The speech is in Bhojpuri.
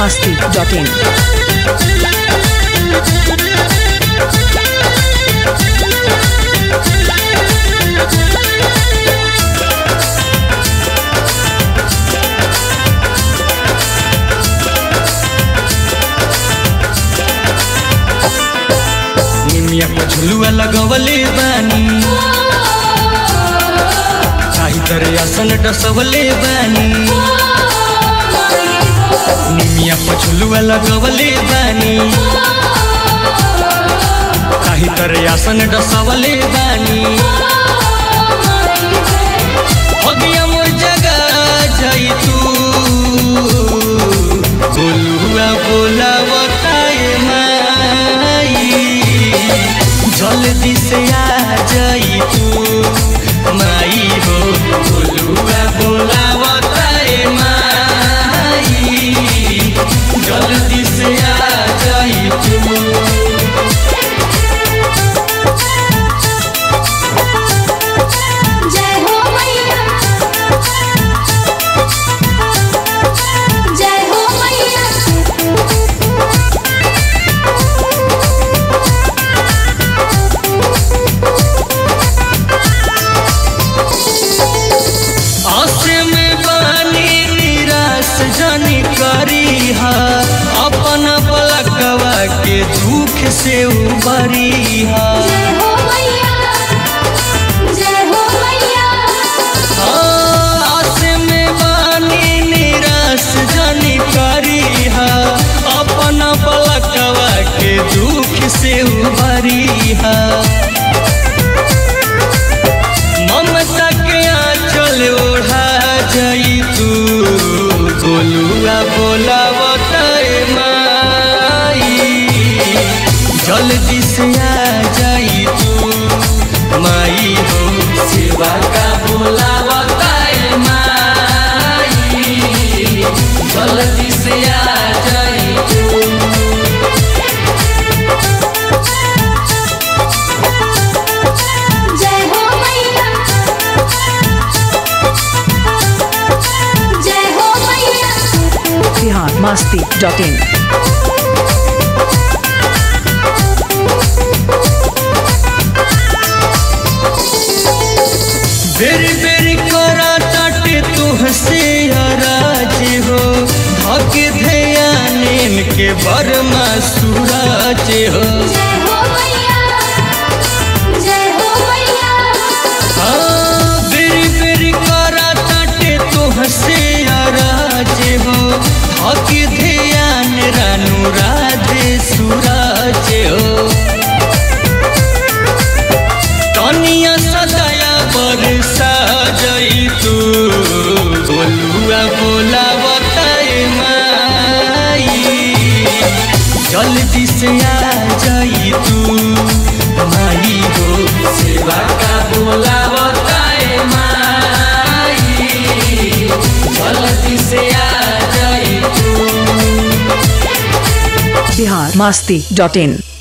masti.in. निमिया को झुलुआ लगवले बानी काही तरे आसन डसवले बानी निमिया को झुलुआ लगवले बानी काही तरे आसन डसवले बानी होगिया मोर जगा जाई तू बोलुआ बोलावताए माई जल्दी से आ जाई तू माई हो बोलुआ बोलावताए माई जल्दी से आ जाई तू जय हो मैया जय हो मैया आसे में बानी निराश जानी करी हा अपन पलकवा के दुख से उबरी हा जय हो मैया जय हो मैया आसे में बानी निराश जानी करी हा अपन पलकवा के दुख से उबरी हा ममता के आंचल ओढ़ा जाई तू बोलुआ बोलावताए माई जल्दी से आ जाई तू माई हो सेवा का बोलावताए माई जल्दी से आ जाई तू जय हो मैया जय हो मैया Bihar masti.in. बेरी बेरी करा ताटे तुहसे अराज हो धक ध्यान के बरमा सूरज हो जय हो मैया जय हो मैया हाँ, बेरी बेरी करा ताटे तुहसे अराज हो धक ध्यान रानू राधे सूरज हो तनिया सदाया बरसा जई तू बोलुआ बोला बताए माई जल्दी से आ जाई तू माई हो सेवा का बोला बताए माई जल्दी से आ जाई तू Bihar masti.in.